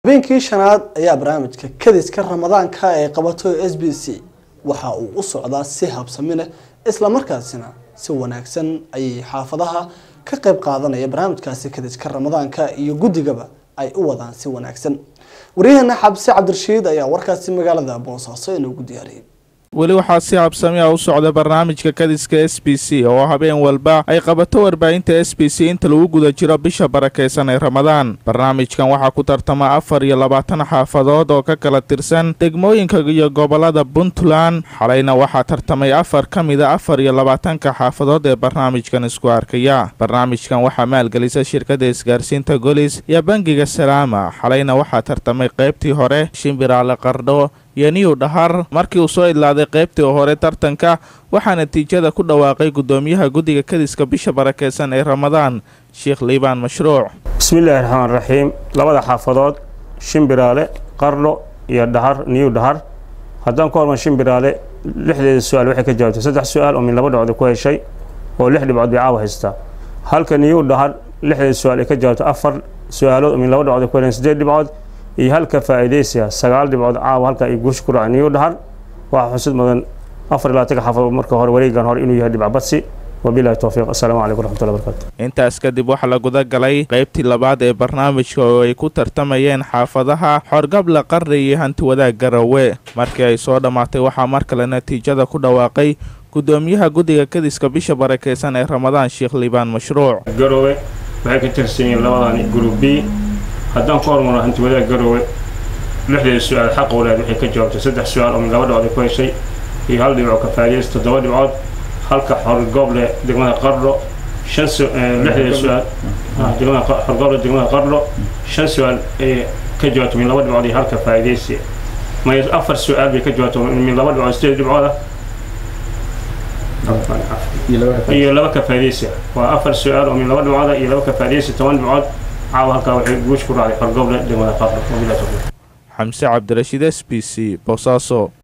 habeenkii shanaad ayaa barnaamijka kadiska ramadaanka ee qabato s b c waxa uu u socdaa si habsami leh islamarkaasina si wanaagsan ayay xaafadaha ka qayb qaadanaya barnaamijkaasi kadiska ramadaanka iyo guddigaba ay u wadaan si wanaagsan waryaheena xabsi cabdirashiid ayaa warkaasi magaalada boosaaso inoogu diyaariyay weli waxaa si habsami ah u socda barnaamijka kadiska s b c oo habeen walba ay qabato warbaahinta s b c inta lagu guda jiro bisha barakaysan ee ramadaan barnaamijkan waxaa ku tartama afar iyo labaatan xaafadood oo ka kala tirsan degmooyinka iyo gobolada puntland xalayna waxaa tartamay afar ka mida afar iyo labaatanka xaafadood ee barnaamijkan isku arkaya barnaamijkan waxaa maalgelisa shirkadda isgaarsiinta golis iyo bangiga salaama xalayna waxaa tartamay qaybtii hore shimbiraale qardho iyo niw dhahar markii uu soo idlaaday qaybtii hore tartanka waxaa natiijada ku dhawaaqay guddoomiyaha guddiga kadiska bisha barakeysan ee ramadaan sheekh liibaan mashruuc bismillaahi raxmaan raxiim labada xaafadood shimbiraale qardho iyo dhahar niw dhahar haddaan ku horman shimbiraale lixdeeda su-aal waxay ka jawaabtay saddex su-aal oo min laba dhibcood ku heshay oo lix dhibcood bay caawa haystaa halka niw dhahar lixdeeda su-aal ay ka jawaabtay afar su-aalood oo min laba dhibcood ku heleen sideed dhibcood iyo halka faa'iidaysiya sagaal dhibcood caawa halka ay guusha ku raaceen niw dhahar waxaa xusid mudan afar iyo labaatanka xaafadood marka hore wareegan hore inuu yahay dhibca badsi wabilahi towfiiq assalaamu calaykum waraxmatullahi barakatu intaas kadib waxaa la guda galay qaybtii labaad ee barnaamijka oo ay ku tartamayeen xaafadaha xorgabla qarri iyo hanti wadaag garowe markii ay soo dhammaatay waxaa mar kale natiijada ku dhawaaqay guddoomiyaha guddiga kadiska bisha barakeysan ee ramadaan sheekh liibaan mashruuc garowe waxay ka tirsan yihiin labadan group b haddaan ku hormarno hanti wadaag garowe lixdeeda su-aal xaq walaad waxay ka jawaabtay saddex su-aal oo min laba dhibcood ay ku heshay iyo hal dhibco ka faa'iidaysa toddoba dhibcood halka xorgooble degmada qardho shan lixdeeda su-aal degmada xorgooble degmada qardho shan su-aal ay ka jawaabtay min laba dhibcood iyo halka faa'iidaysi may afar su-aal bay ka jawaabtay min laba dhibcood sideed dhibcood ah iyo laba ka faa'iidaysi waa afar su-aal oo min laba dhibcood ah iyo laba ka faa'iidaysi toban dhibcood caawa halkaa waxay guush ku raacday xorgooble degmada qardho wabilahi towfiiq xamse cabdirashiid s b c boosaaso